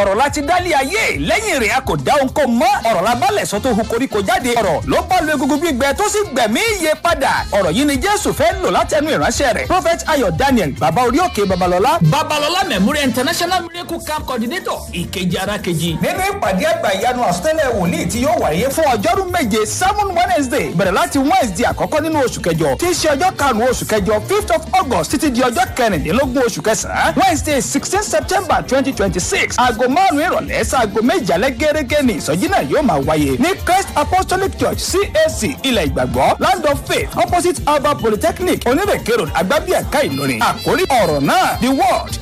ọ̀rọ̀ láti dálé ayé lẹ́yìn rẹ̀ a kò dá ohun kó mọ́ ọ̀rọ̀ la bálẹ̀ sọ tó hu koríko jáde ọ̀rọ̀ ló bá lu egungun gbígbẹ tó sì gbẹ̀mí iye padà ọ̀rọ̀ yìí ni jésù fẹ́ lò látẹnu ìránṣẹ́ rẹ̀ prophet ayọ̀ daniel baba orí òkè babalọ́lá babalọ́lá memorial international miracle camp coordinator ìkejì ara kejì nínú ìpàdé àgbà ìyanu àsọtẹ́lẹ̀ wòlíì tí yóò wáyé fún ọjọ́rú méje seven wednesday bẹ̀rẹ̀ láti wednesday àkọ́kọ́ nínú oṣù kẹjọ tí í ṣe ọjọ́ karùn-ún oṣù kẹjọ fifth of august títí di ọjọ́ kẹrìndínlógún oṣù kẹsàn-án wednesday sixteen september twenty twenty six aago márùn-ún ìrọ̀lẹ́ sáago méje alẹ́ gẹ́gẹ́ ní ìsọjí náà yóò máa wáyé ní christ apostolic church cac ilẹ̀ ìgbàgbọ́ land of faith opposite alba polytechnic onírèké road agbábíàká ìlọrin àkórí ọ̀rọ̀ náà the word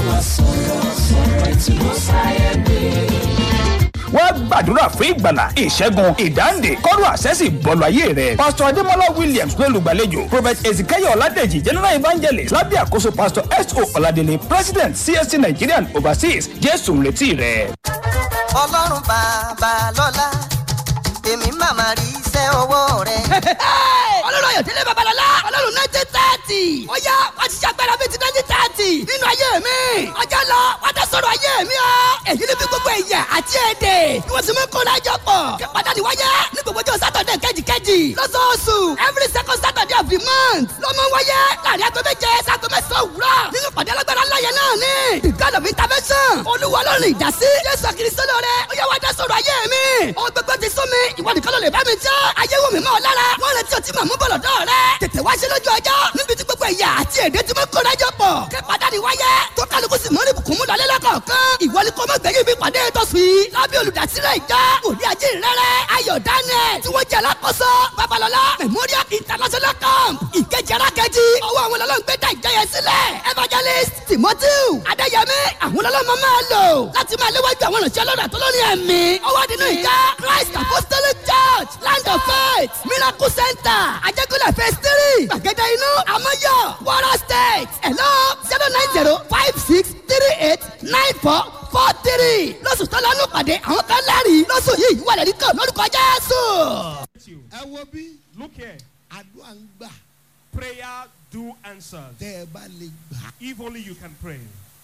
wọ́n gbàdúrà fún ìgbàlà ìṣẹ́gun ìdáǹdè kọ́rọ̀ àṣẹ́sì bọ́ọ̀lù ayé rẹ̀. pásítọ̀ adémọlá williams ló lùgbàlejò prophet ezekiel ọ̀làdẹ̀jì general evangelist lábẹ́ àkóso pásítọ̀ s o ọ̀làdẹ̀lẹ̀ president csc nigerian overseas jésù ń retí rẹ̀. ọlọ́run bàbá lọ́la èmi màmá rí iṣẹ́ ọwọ́ rẹ̀. ọlọ́run ayọ̀dẹ́lẹ̀ babalọ́lá ọlọ́run nineteen thirty ó yá wá ti ṣàgbára bíi ti nineteen thirty nínú ayé mi ọjọ́ lọ wá tẹ sọ̀rọ̀ ayé mi o èyí ni bí gbogbo ẹ̀yà àti èdè ni wọ́n sì mú kó lájọ pọ̀ kí pàtàkì wáyé ní gbogbo ọjọ́ sátọ̀dẹ̀ kejìkejì lọ́sọ̀ọ̀sù every second saturday of the month ló mú wáyé láàrin aago méje sago mẹ́sàn-án òwúrọ̀ nínú pàdé alágbára láyé náà ni the god of intervention olúwa ọlọ́run ìdásí jésù kristo lóore ó yá wá tẹ sọ̀rọ̀ ayé mi ohun gbogbo ti sún mi ìwọ nìkan ló lè bá mi jẹ́ ayé wò mí mọ́ ọ lára wọ́n retí ọtí màmú bọ̀lọ̀ dọ́ rẹ tètè wá ṣe lójú ọjọ́ níbi tí gbogbo ẹ̀yà àti èdè tí mo kó lájọ pọ̀ kí pàdánù wáyé tó kálukú sì mọ́rí bùkún mú lọlé lọ́kọ̀ọ̀kan ìwọ ni kò mọ̀ gbẹ̀yìn bí pàdé tó fi lábẹ́ olùdásílẹ̀ ìjọ òní ajé rẹ̀rẹ̀ ayọ̀ daniel tí wọ́n jẹ́ alákòóso babalọ́lá memorial international camp ìkejì arákejì ọwọ́ àwọn ọlọ́run gbé dá ìjọ yẹn sílẹ̀ evangelist timothy adéyẹmí àwọn ọlọ́run máa lò láti máa léwájú àwọn ìrìnsẹ̀ ọlọ́run àtọ́lọ́rin ẹ̀mí ọwọ́ nínú ìjọ christ apostolic church land of faith miracle center ajẹ́kọ̀lẹ̀ phase three gbàgede inú amọ́yọ̀ wara state hello zero nine zero five six three eight nine four four three lọ́sùn tó lọ́nù pàdé àwọn kan lẹ́rìí lọ́sùn yìí wà lẹ́rìí kan lórúkọ jésù. ẹ wo bí Look here. àdúrà ń gbà Prayer do answer. tẹ́ ẹ bá lè gbà. If only you can pray.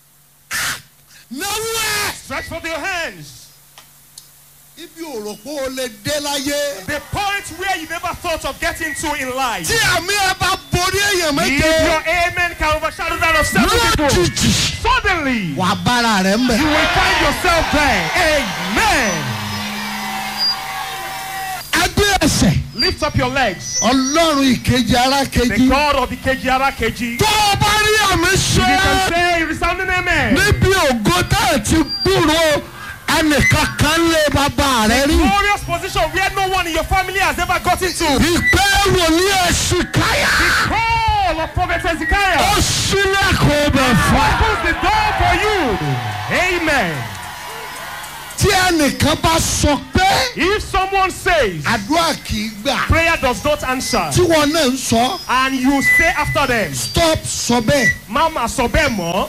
náwó ẹ̀. Stretch forth your hands. ibi òrò pé o lè dé láyé. The point where you never thought of getting to in life. tí àmì ẹ bá borí èèyàn If méje. your amen can overshadow that of seven people, lójijì suddenly wà á bára rẹ̀ ń bẹ̀. you will find yourself there. Amen. ẹgbẹ́ ẹsẹ̀ Lift up your legs. ọlọ́run ìkejì ara The kejì. God of the Kejiara Keji. tó o bá rí àmì If you ṣe can say a resounding amen. níbi ògo tá ẹ ti gbúrò ẹnìkan kan lé bàbá rẹ rí. Glorious position where no one in your family has ever gotten to. ìpè wòlíì ẹ̀sìn káyà. Call of Prophet Hezekiah. ó sílẹ̀kùn ọbẹ̀ fún ẹ. opens the door for you. Amen. tí ẹnìkan bá sọ pé If someone says àdúrà kì í gbà prayer does not answer tí wọn náà ń sọ and you say after them, stop sọ bẹ́ẹ̀. Mama Sobemo,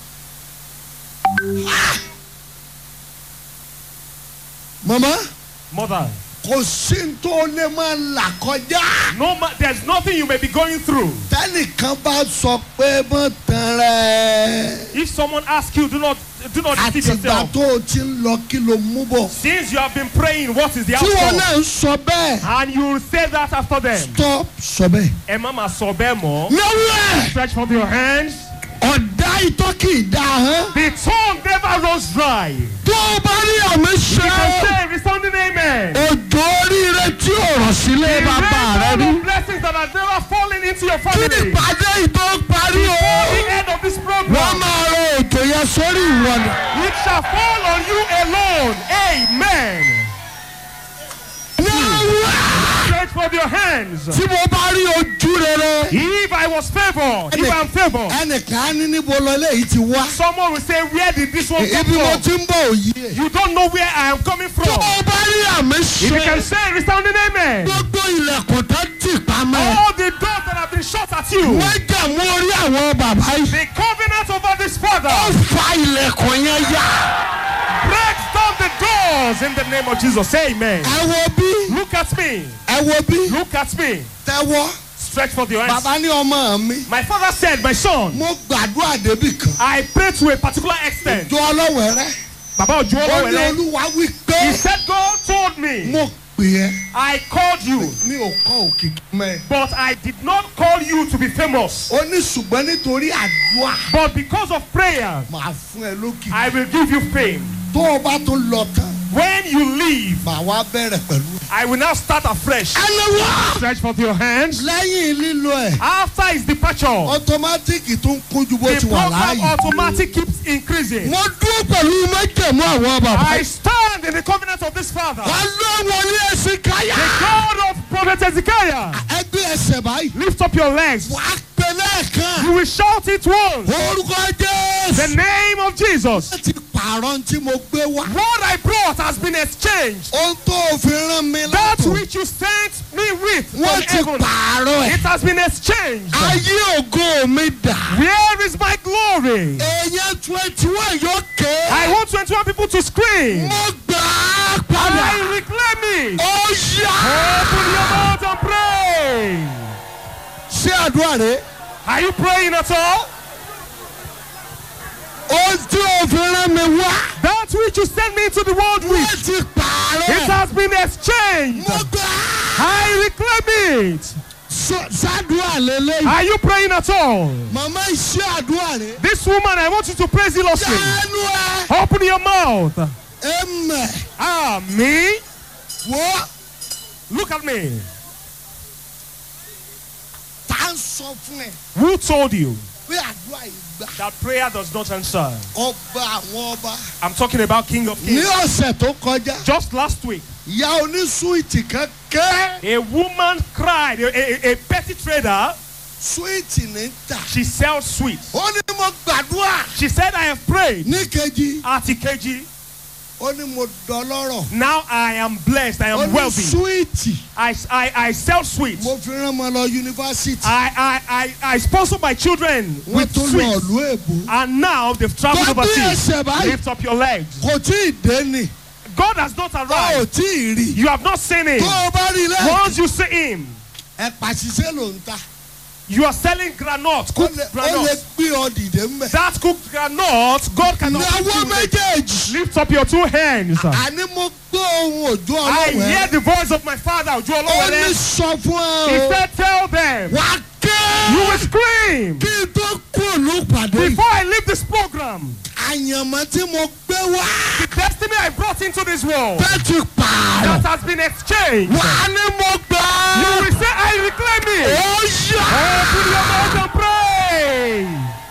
mama mother, kò sí n tó lè máa là kọjá. no ma- there's nothing you may be going through. tẹnìkan bá sọ pé mọ tán rẹ. If someone asks you, do not do not deceive àtìgbà yourself. tó o ti ń lọ kí ló mú bọ̀. Since you have been praying, what is the tí wọn outcome? náà ń sọ bẹ́ẹ̀ And you will say that after them. stop sọ bẹ́ẹ̀. Eh, Mama Sobemo, náwó ẹ̀ stretch forth your hands. ọ̀dà ìtọ́ kì í dá hàn. The tongue never runs dry. tó o bá rí àmì You can ṣe say resounding amen. òjò oríire tí ò rọ̀ sílé The bàbá rẹ rainbow rí. of blessings that have never fallen into your kí family. ìpàdé ìtọ́ parí o. the end of this wọ́n program, máa rọ ètò yẹn sórí ìwọ ni. it shall fall on you alone. Amen. náwó ẹ̀ Stretch forth your hands. tí mo bá rí ojú rere. If I was favored, if I'm favored, ẹnìkan á ní níbo lọ léyìí ti wá. someone will say, Where did this one come ibi mo from? ti ń bọ̀ òye. You don't know where I am coming from. tó o bá rí àmì If you can ṣe say resounding amen, gbogbo ilẹ̀kùn tó tì pamẹ́. all the doors that have been shut at you, wọ́n jà mú orí àwọn bàbá yìí. the covenant over this father, ó fa ilẹ̀kùn yẹn yá. breaks down the doors in the name of Jesus. Amen. ẹ wo bí Look at me. ẹ wo bí Look at me. tẹ́wọ́. Stretch forth your hands. bàbá ní ọmọ mi. My father said, My son, mo gbàdúrà débì kan. I pray to a particular extent. jọ ọlọ́wẹ̀ rẹ. Baba ó Ojuolo ní Wele. olúwa wí He pé said, God told me, mo pè ẹ́ I called you, mi ò kọ́ òkìkí mẹ́. but I did not call you to be famous. ó ní ṣùgbọ́n nítorí àdúrà But because of prayer, màá fún ẹ lókìkí. I will give you fame. tó o bá tó lọ tán When you leave, màá wá bẹ̀rẹ̀ pẹ̀lú ẹ. I will now start afresh. ẹni wá Stretch forth your hands. lẹ́yìn lílo ẹ̀ After his departure, ọtọmátìkì tó ń kúnjú bó the ti wà program láàyè. automatic keeps increasing. mo dúró pẹ̀lú májèmú àwọn bàbá. I stand in the covenant of this father, ọlọ́wọ́ ní ẹ̀sìn káyà. the God of Prophet Ezekiah. ẹgbẹ́ ẹsẹ̀ báyìí. Lift up your legs. wà á pè lẹ́ẹ̀kan. You will shout it once. orúkọ The jésù. name of Jesus. wọ́n ti pààrọ̀ tí mo gbé wá. What I brought has been exchanged. ohun tó fi rán mi That látò. which you sent me with from wọ́n ti heaven, pààrọ̀ ẹ̀. it has been exchanged. ayé ògo mi dà. Where is my glory? èèyàn twenty one yóò ké. I want 21 people to scream. mo gbà á padà. I reclaim it. ó yá. Open your mouth and pray. ṣé àdúrà rẹ̀. Are you praying at all? ohun tí o fi rán mi wá. That which you sent me into the world with, wọ́n ti pààrọ̀ it ẹ̀. has been exchanged. mo gbà á. I reclaim it. Sọ- sádùá lélẹ́yìn. Are you praying at all? màmá iṣẹ́ àdúrà rẹ̀. This woman, I want you to praise zealously. Dánú ẹ. Open your mouth. Ẹ̀mẹ̀. Ah, me? Wọ́ Look at me. tá ń sọ fún ẹ Who told you pé àdúrà yìí gbà. that prayer does not answer? Ọba àwọn ọba. I'm talking about King of Ní Kings. ọ̀sẹ̀ tó kọjá, Just last week, ìyá onísúwìtì kan ké. a woman cried, a, a, a petty trader, Súwìtì ní tà. she sells sweets. Ó ní mo gbàdúrà. She said, I have prayed. Ní kejì, At Ikeji, ó ní mo dọlọ́rọ̀. now I am blessed, I Ó am ní wealthy. súwìtì. I, I, I sell sweets. Mo fi rán ọmọ lọ yunifásitì. I, I, I, I sponsor my children Wọ́n with tó lọ sweets. ìlú èbó. And now they've traveled Tó bí overseas. ẹsẹ̀ báyìí, Lift up your legs. kò tí ì dé ni. God has not Ó ò arrived. tí ì rí. You have not seen him. Tó o bá rí lẹ́yìn. Once you see him, Ẹ̀pà ṣiṣẹ́ ló ń ta. you are selling granite, Ó cooked lè ó lè granite. gbé ọ dìde mbẹ. That cooked granite, God cannot. Ìyàwó give you it. méjèèjì. Lift up your two hands. Àní mo gbọ́ ohun òjò I hear ọlọ́wẹ́. the voice of my father, Ojo Ó ní Olowale. sọ fún He ẹ o. said, Tell them, Wà á you ké. will scream. Kí n tó kú òlù pàdé. yìí. Before I leave this program, Àyànmọ́ tí mo gbé wá. the destiny I brought into this world Bẹ́ẹ̀ ti pààrọ̀. that has been exchanged, Wà á ní mo gbà you á. will say, I reclaim it. Ó yá. Open your mouth and pray.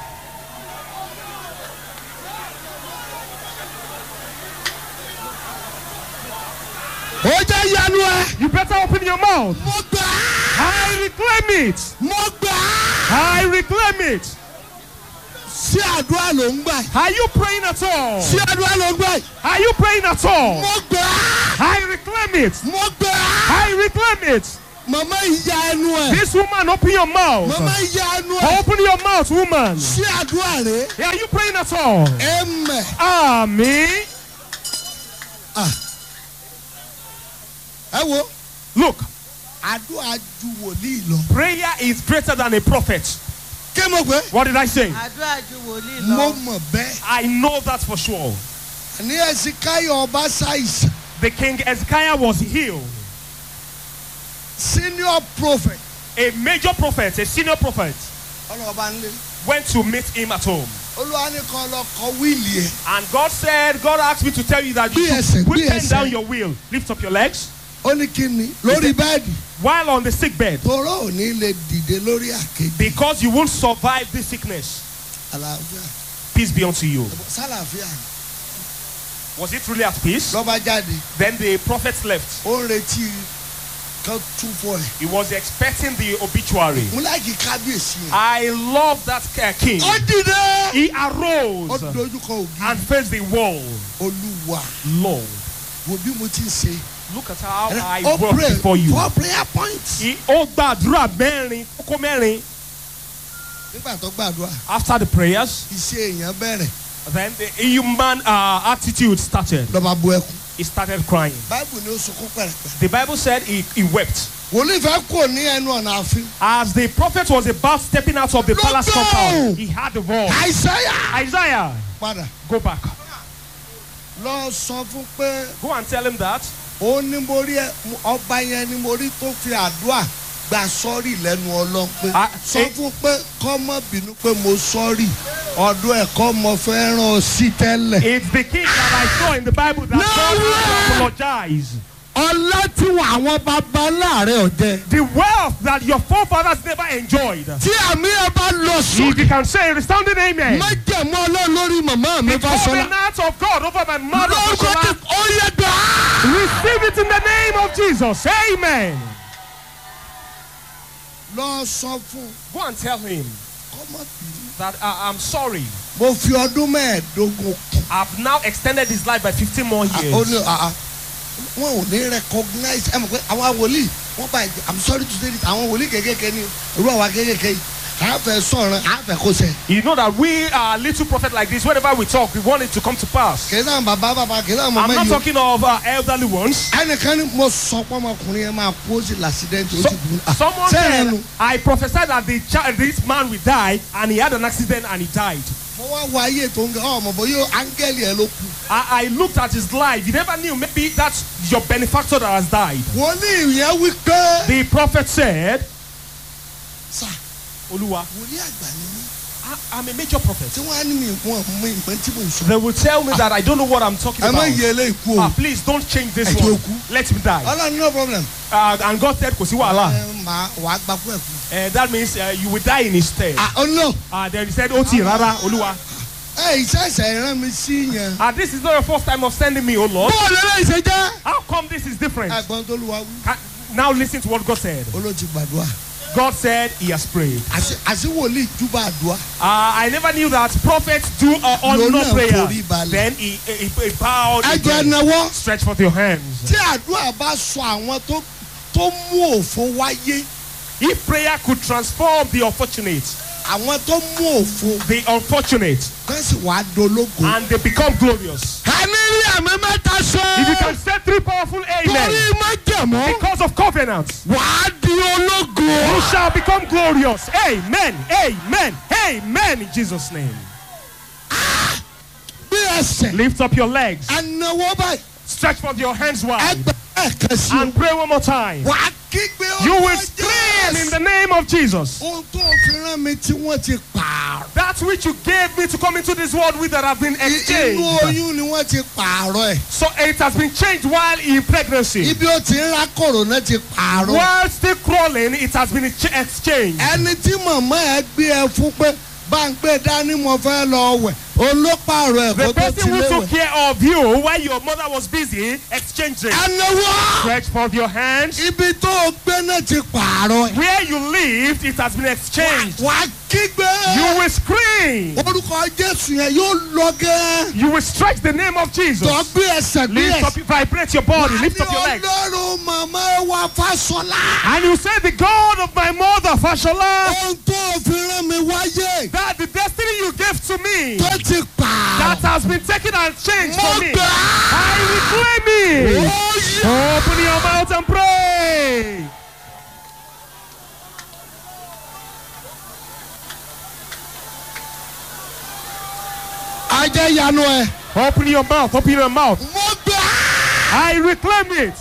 Ó jẹ́ yanu ẹ. You better open your mouth. Mo gbà á. I reclaim it. Mo gbà á. I reclaim it. Sí àdúrà ló ń gbà. yìí. Are you praying at all? Sí àdúrà ló ń gbà. yìí. Are you praying at all? Mo gbà á. I reclaim it. Mo gbà á. I reclaim it. Màmá ìyá ẹnu ẹ̀. This woman, open your mouth. Màmá ìyá ẹnu ẹ̀. Open your mouth, woman. Sí àdúrà rẹ̀. Are you praying at all? Ẹ̀mẹ̀. Amen. Ẹ wo. Look, Àdúrà ju wòlíì lọ. prayer is greater than a prophet. Kí mo pé? What did I say? àdúrà ju wòlíì Mo lọ. mọ̀ bẹ́ẹ̀. I know that for sure. Ní ẹ̀sìn káyọ̀ ọba ṣàìsàn. The king Ezekiah was healed. Senior prophet. A major prophet, a senior prophet, Ọlọ́ọ̀bá ń lé. went to meet him at home. Olúwa ní kan lọ kọ wíìlì ẹ̀. And God said, God asked me to tell you that you Bí ẹsẹ̀, should put bí pen ẹsẹ̀. down your wheel. Lift up your legs. Ó ní kí ni? Lórí bẹ́ẹ̀dì. While on the sick bed. Torọ́ ò ní lè dìde lórí àkejì. Because you won't survive this sickness. Àlàáfíà. Peace be unto you. Sálàáfíà. Was it truly at peace? Lọ́ba jáde. Then the prophet left. Ó ń retí kan tún fọ ẹ̀. He was expecting the obituary. Mo láìkí kábíyèsí yẹn. I love that uh, king. Ó dìde. He Ó arose dojúkọ ògì. and faced the wall. Olúwa. Lord, Wo bí mo ti ń ṣe. look at how I Ó work pray before you. four prayer points. He ó gbàdúrà mẹ́rin kókó mẹ́rin. Nígbà tó gbàdúrà, After the prayers, iṣẹ́ èèyàn bẹ̀rẹ̀. then the human uh, attitude started. Lọ́ba bu ẹkún. He started crying. Báìbù ni ó sunkún pẹ̀rẹ̀pẹ̀rẹ̀. The Bible said he, he wept. Wòlíì fẹ́ kúrò ní ẹnu ọ̀nà ààfin. As the prophet was about stepping out of the Look palace down. compound, he heard the voice. Àìsáyà. Isaiah, Padà. go back. lọ sọ fún pé Go and tell him that. ó ní mo rí ẹ ọba yẹn ni mo rí tó fi àdúrà gba sọ́ọ̀rì lẹ́nu ọlọ́run pé Ah, sọ eh. fún pé kọ́ mọ́ bínú pé mo sọ́ọ̀rì ọdún ẹ̀kọ́ mo fẹ́ ràn ọ́ sí tẹ́lẹ̀. It's the king that I saw in the Bible that No God way! had to apologize. ọlá tí wọn àwọn baba láàrin ọ̀jẹ̀. The wealth that your forefathers never enjoyed. tí àmì ẹ bá lọ If sókè you can say a resounding amen. májẹ̀mú ọlọ́run lórí màmá mi The fásọlá. covenant of God over my mother. lórúkọ tí Fashola, ó yẹ gbà á. Receive it in the name of Jesus. Amen. lọ sọ fún Go and tell him kọ́mọ bínú. that uh, I'm sorry. mo fi ọdún mẹ́ẹ̀ẹ́dógún kù. I've now extended his life by 15 more ó years. ní àá wọn ò ní recognize ẹ mọ̀ pé àwọn wòlíì wọ́n bá ẹ̀jẹ̀ i'm sorry to say this àwọn wòlíì kékèké ni irú àwa kékèké yìí a fẹ́ sọ̀rọ̀ a fẹ́ kó sẹ́. You know that we are little prophet like this. Whenever we talk, we want it to come to pass. kì í sáà bàbá bàbá kì í sáà I'm màmá not yìí o. talking of uh, elderly ones. ẹnìkan ni mo sọ pé ọmọkùnrin yẹn máa pósí làṣídẹ́ǹtì ó So, sì kú. Ah, someone sẹ́yìn said, nu I prophesied that the child, this man will die, and he had an accident and he died. mo wá wo ayé tó ń gẹ ọmọ bó yóò áńgẹ́lì ẹ ló kú. I, I looked at his life. You never knew. Maybe that's your benefactor that has died. wòlíì yẹn wí pé. The prophet said, sà Oluwa, wòlíì àgbà ni mí I, I'm a major prophet. tí wọ́n á ní mi wọn mú ìpín tí mo sọ. They will tell me that I don't know what I'm talking ẹ má about. yẹ eléyìí kú o. Ah, please don't change this Ẹ jẹ́ one. ó kú. Let him die. ọlọ́run no problem. Uh, and God said, Kò sí wàhálà. ẹ máa wàá gbà fún ẹ kú. Uh, that means uh, you will die in his stead. ah oh no. Uh, then he said, Oti rara, Oluwa. ẹ ìṣẹ̀ṣẹ̀ ìran mi sí yẹn. Uh, this is not your first time of sending me, O Lord. bọ́ọ̀lù eléyìí ṣe jẹ́. How come this is different? ẹ̀gbọ́n tó lu wa wí. Ca- Now listen to what God said. olóòtú gbàdúrà. God said he has prayed. àti àti wòlíì júbà àdúrà. Uh, I never knew that prophets do uh, honor Lọ́nà prayer. forí balẹ̀. Then he, he, he bowed. ẹ jẹ́ again. náwó. Stretch forth your hands. tí àdúrà bá sọ àwọn tó tó mú òfo wáyé If prayer could transform the unfortunate, àwọn tó mú òfo the unfortunate, kán sì wàá dológo. and they become glorious. ẹni rí àmì mẹ́ta If you sọ. can say three powerful torí amen májẹ̀mú because of covenants, wàá di ológo. you shall become glorious. Amen. Amen. Amen. In Jesus' name. bí ẹsẹ̀. Lift up your legs. ànáwó báyìí. Stretch forth your hands wide. ẹgbẹ́ ẹ̀kan sí o. And pray one more time. wàá kígbe You will ọmọ scream in Jésù. the name of Jesus. ohun tó fi rán mi tí wọ́n ti pààrọ̀. That which you gave me to come into this world with that have been I- inú exchanged. oyún ni wọ́n ti pààrọ̀ ẹ̀. So it has been changed while in pregnancy. ibi ó ti ń ra kòrónà ti pààrọ̀. While still crawling, it has been ch- exchanged. ẹni tí màmá ẹ gbé ẹ fún pé bá ń gbé dání mo fẹ́ lọ wẹ̀ òun ló pààrọ̀ ẹ̀ The kó tó ti person who took léwẹ̀. care of you while your mother was busy exchanged it. ànáwó Stretch forth your hands. ibi tó o gbé náà ti pààrọ̀ ẹ̀. Where you lived, it has been exchanged. wàá kígbe. You will scream. orúkọ jésù yẹn yóò lọ gẹ́. You will stretch the name of Jesus. tó gbé ẹsẹ̀ gbé Lift up, ẹsẹ̀. vibrate your body, lift up your legs. ọlọ́run màmá wa fásọlá. And you say, The God of my mother, Fashola, ohun tó fi rán mi wáyé that the destiny you gave to me tó ti that pààrọ̀. has been taken and changed mo for me, gbà á. I reclaim it. ó yẹ. Open your mouth and pray. ajẹ́ yanu ẹ̀. Open your mouth, open your mouth. mo gbà á. I reclaim it.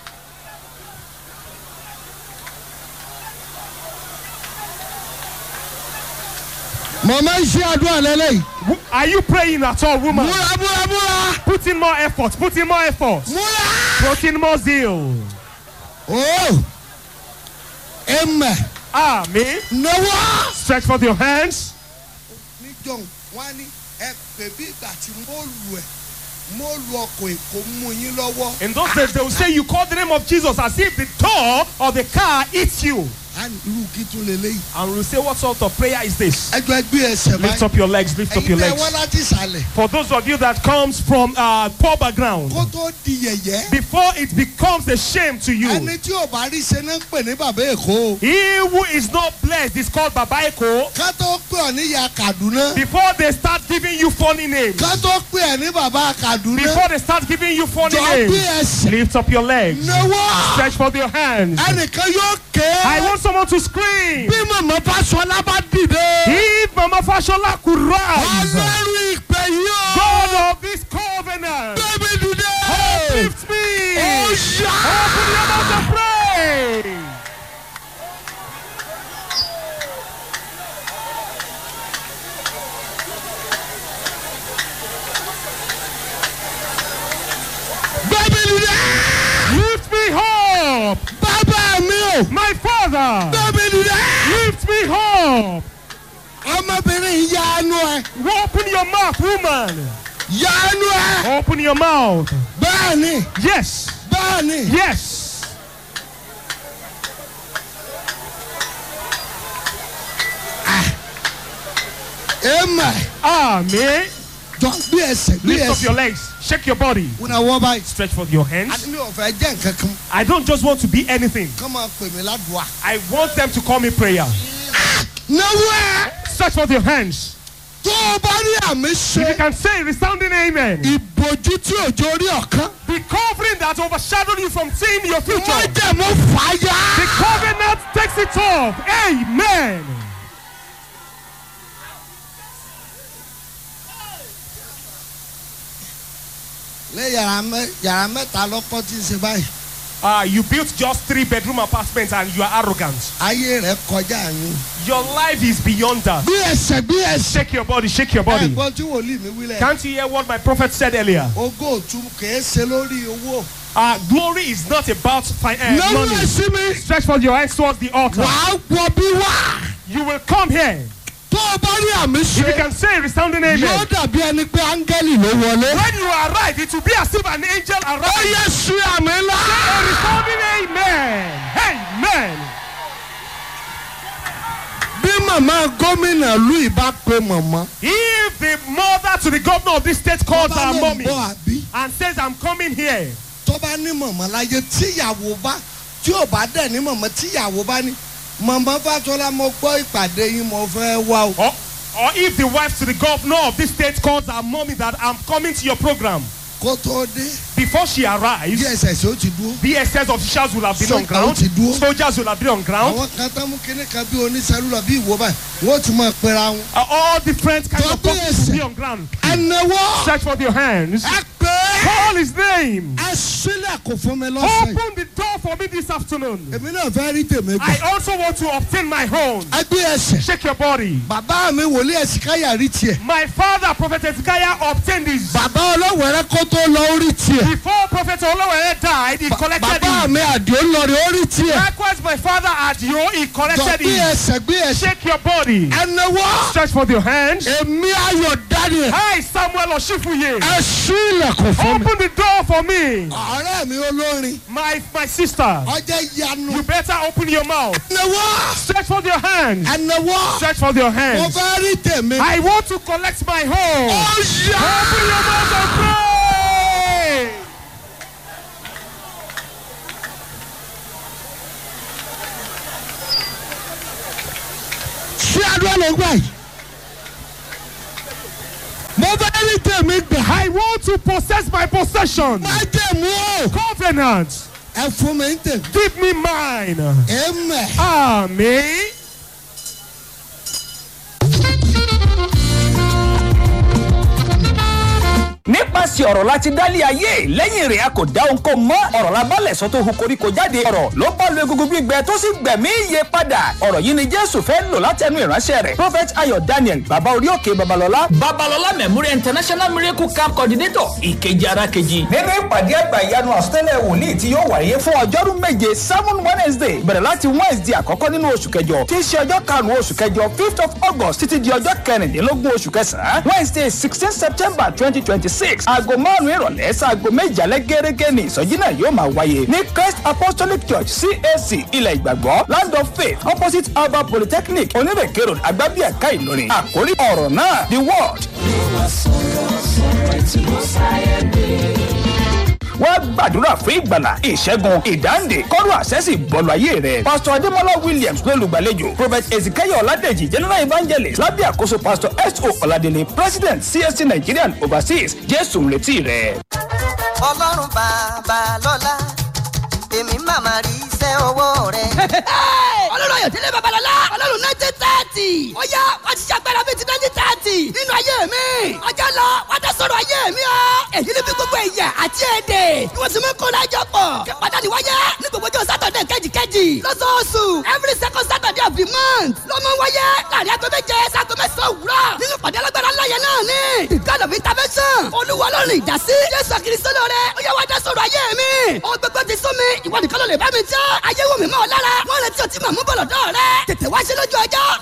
màmá ń ṣe àdúrà lẹ́lẹ́yìí. W- Are you praying at all, woman? múra múra múra. Put in more effort, put in more effort, múra. put in more zeal. o ẹmẹ Amen. náwó. Stretch forth your hands. níjọ wọn á ní ẹ pè bí ìgbà tí mo lù ẹ mo lu ọkọ̀ èkó mú yín lọ́wọ́. In those days, they will say you call the name of Jesus as if the door of the car eats you. á ní irú kí tún lélẹ́yìí. And we will say, What sort of prayer is this? ẹjọ́ ẹgbẹ́ ẹsẹ̀ Lift báyìí. up your legs, lift up ẹ̀yin your tẹ́ wọ́n legs. láti ìsàlẹ̀. For those of you that comes from uh, poor background, kó tó di yẹ̀yẹ́. before it becomes a shame to you, ẹni tí ò bá rí ṣe náà ń pè ní bàbá èkó. he who is not blessed is called Babaeko. ká tó pè ọ́ ní ìyá kàdúná. Before they start giving you funny names, ká tó pè ẹ́ ní bàbá kàdúná. before they start giving you funny jọ gbé names, ẹsẹ̀. lift up your legs, náwó. stretch forth your hands. ẹnìkan yóò ké. I want someone to scream. bí màmá fásọlá bá dìde. If Mama Fashola could rise, ọlọ́run ìpè yóò. God of this covenant, gbé up. ọmọbìnrin yanu ẹ Open your mouth, woman. yanu ẹ Open your mouth. bẹ́ẹ̀ni Yes. bẹ́ẹ̀ni Yes. ema Amen. jọ bí ẹsẹ̀ bí Lift up your ẹsẹ̀ legs. Shake your body. wọn náà wọ́n báyìí Stretch forth your hands. àti mi ò fẹ́ jẹ́ nǹkan kan I don't just want to be anything. kọ́ máa pè mí ládùúgbà. I want them to call me prayer. náwó ẹ Stretch forth your hands. tó o bá rí àmì If you ṣe can say resounding amen. ìbòjú tí òjò rí ọ̀kan The covering that overshadowed you from seeing your future. wọ́n jẹ̀ mú fàáyà. The covenant takes it off. Amen. lé yàrá mẹ yàrá mẹ́ta lọ́kọ́ tí ń ṣe báyìí Uh, you built just three bedroom apartments and you are arrogant. ayé rẹ̀ kọjá yín. Your life is beyond that. bí ẹsẹ̀ bí ẹsẹ̀. Shake your body, shake your body. ẹ̀gbọ́n tí wòlíì mi wílẹ̀. Can't you hear what my prophet said earlier? ogó òtún kìí ṣe lórí owó. Uh, glory is not about fi- uh, náwó money. ẹ sí mi. Stretch forth your hands towards the altar. wàá wọ bí wá. You will come here. tó o bá rí àmì If you ṣe. can say resounding yóò amen. dàbí ẹni pé áńgẹ́lì ló wọlé. When you arrive, it will be as if an angel ó arrived. yẹ sí àmì ńlá. A resounding amen. Amen. bí màmá gómìnà lu ìbá pe màmá. If the mother to the governor of this state calls bá her ló ń mommy bọ̀ àbí. and says, I'm coming here, tó bá ní màmá láyé tíyàwó bá tí ò bá dẹ̀ ní màmá tíyàwó bá ní. màmá fàtọ́lá mo gbọ́ ìpàdé yín mo fẹ́ wá o. or, or if the wife to the governor of this state calls her mommy that I'm coming to your program, kó tó dé before she arrives, dss ó ti dúró. BSS officials will have been on Soldier ground, ti dúró. soldiers will have been on ground, àwọn kan tán mú kíní kan bí oníṣẹ́lúlọ bí ìwọ báyìí wọ́n ti máa pera wọn. uh, all different kinds of Tó companies will BSS. be on ground. ẹnáwó Stretch forth your hands, ẹ pé call his name, ẹ sílẹ̀ kò fún mi lọ́sàn yìí. open the door for me this afternoon. èmi náà fẹ́ rí tèmi gbà. I also want to obtain my own. ẹ gbé ẹsẹ̀. Shake your body. bàbá mi wòlíì ẹ̀sìkáyà rí tiẹ̀. My father, Prophet Ezekiah, obtained this. bàbá ọlọ́wẹ̀rẹ́ kó tó lọ orí tiẹ̀. Before Prophet Olawere died, he collected bàbá it. mi àdìó lọrí orí tiẹ̀. Likewise, my father Adio, he jọ collected gbé it. ẹsẹ̀ gbé ẹsẹ̀. Shake your body. ẹnáwó Stretch forth your hands. èmi ayọ̀ daniel. Hi, Samuel Oshifuye. ẹ sí ilẹ̀kùn fún mi. Open the door for me. ọ̀rẹ́ mi olórin My my sister, ọjọ́ yanu. you better open your mouth. ẹnáwó Stretch forth your hands. ẹnáwó Stretch forth your mo hands. fẹ́ rí tèmi. I want to collect my home. ó yá. Open your mouth and pray. ṣé adúlá ló gbà yìí. mo fẹ́ rí tèmi gbà. I want to possess my possession. má jẹ̀ mú o. Covenant. ẹ fún mi ń tèmi. Give me mine. Amen. Amen. nípasẹ̀ ọ̀rọ̀ láti dálé ayé lẹ́yìn rẹ̀ a kò dá ohun kó mọ́ ọ̀rọ̀ la bálẹ̀ sọ tó hu koríko jáde ọ̀rọ̀ ló bá lu egungun gbígbẹ tó sì gbẹ̀mí iye padà ọ̀rọ̀ yìí ni jésù fẹ́ lò látẹnu ìránṣẹ́ rẹ̀ prophet ayọ̀ daniel baba orí òkè babalọ́lá. babalọla memorial international miracle camp coordinator ìkejì ara kejì. nínú ìpàdé àgbà ìyanu àsọtẹ́lẹ̀ wòlíì tí yóò wáyé fún ọjọ́rú méje seven wednesday bẹ̀rẹ̀ láti wednesday àkọ́kọ́ nínú oṣù kẹjọ tí í ṣe ọjọ́ karùn-ún oṣù kẹjọ fifth of august títí di ọjọ́ kẹrìndínlógún oṣù kẹsàn-án wednesday sixteen september twenty twenty six aago márùn-ún ìrọ̀lẹ́ sáago méje alẹ́ gẹ́gẹ́ ní ìsọjí náà yóò máa wáyé ní christ apostolic church cac ilẹ̀ ìgbàgbọ́ land of faith opposite alba polytechnic onírèké road agbábíàká ìlọrin àkórí ọ̀rọ̀ náà the word wọ́n gbàdúrà fún ìgbàlà ìṣẹ́gun ìdáǹdè kọ́rọ̀ àṣẹ́sì bọ́ọ̀lù ayé rẹ̀. pásítọ̀ adémọlá williams ló lùgbàlejò prophet ezekiel ọ̀làdẹ̀jì general evangelist lábẹ́ àkóso pásítọ̀ s o ọ̀làdẹ̀lẹ̀ president csc nigerian overseas jésù ń retí rẹ̀. ọlọ́run bàbá lọ́la èmi màmá rí iṣẹ́ ọwọ́ rẹ̀. ọlọ́run ayọ̀dẹ́lẹ̀ babalọ́lá ọlọ́run nineteen thirty ó yá wá ti ṣàgbára bíi ti nineteen thirty nínú ayé mi ọjọ́ lọ wá dá sọ̀rọ̀ ayé mi o èyí ni bí gbogbo ẹ̀yà àti èdè ni wọ́n sì mú kó lájọ pọ̀ kí pàtàkì wáyé ní gbogbo ọjọ́ sátọ̀dẹ̀ kejìkejì lọ́sọ̀ọ̀sù every second saturday of the month ló mú wáyé láàrin aago méje sago mẹ́sàn-án òwúrọ̀ nínú pàdé alágbára ńlá yẹn náà ni the god of intervention olúwa ọlọ́run ìdásí jésù kristo lóore ó yá wá dá sọ̀rọ̀ ayé mi ó gbogbo ti sún mi ìwọ nìkan ló lè bá mi jẹ́ ayé wò mí mọ́ ọ lára wọ́n retí ọtí màmú bọ̀lọ̀ dọ́ rẹ tètè wá ṣe lójú ọjọ́ níbi tí gbogbo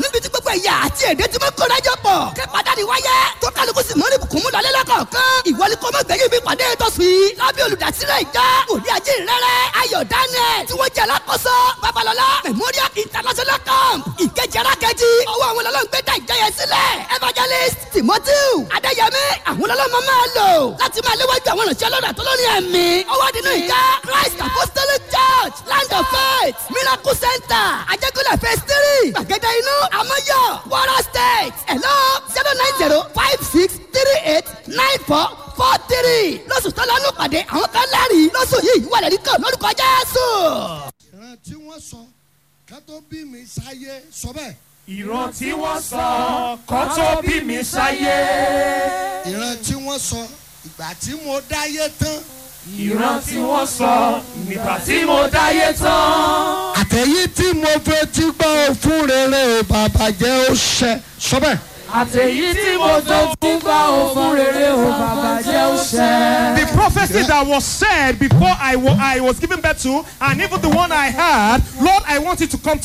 gbogbo ẹ̀yà àti èdè tí mo kóra jọ pọ̀ kí pàdánù wáyé tó kálukú sì mọ́rí bùkún mú lọlé lọ́kọ̀ọ̀kan ìwọlé kọ́ mọ́ gbẹ̀yìn bí pàdé tọ́sí yìí lábẹ́ olùdásílẹ̀ ìjọ òní ajé rẹ̀rẹ̀ ayọ̀ daniel tí wọ́n jẹ́ alákòóso babalọ́lá memorial international camp ìkejì arákejì ọwọ́ àwọn ọlọ́run gbé dá ìjọ yẹn sílẹ̀ evangelist timothy adéyẹmí àwọn ọlọ́run máa lò láti máa léwájú àwọn ìrànṣẹ́ ọlọ́run àtọ́lọ́ni ẹ̀mí ọwọ́ nínú ìjọ christ apostolic church land of faith miracle center ajẹ́kọ̀lẹ̀ phase three gbàgede inú amọ́yọ̀ wara state hello zero nine zero five six three eight nine four four three lọ́sùn tó lọ́nù pàdé àwọn kan lẹ́rìí lọ́sùn yìí wà lẹ́rìí kan lórúkọ jésù. ìran tí wọ́n sọ ká tó bí mi sáyé sọ bẹ́ẹ̀. ìran tí wọ́n sọ kọ́ tó bí mi sáyé. ìran tí wọ́n sọ ìgbà tí mo dáyé tán. ìran tí wọ́n sọ nígbà tí mo dáyé tán. àtẹ̀yí tí mo fetí gbọ́ fún rere ò bàbá jẹ́ ó ṣẹ sọ bẹ́ẹ̀. àtẹ̀yí tí mo tó tún gbà ó fún rere ó bàbá jẹ́ ó ṣẹ. The prophecy that was said before I, wa- I was given birth to, and even the one I had, Lord, I want it to come to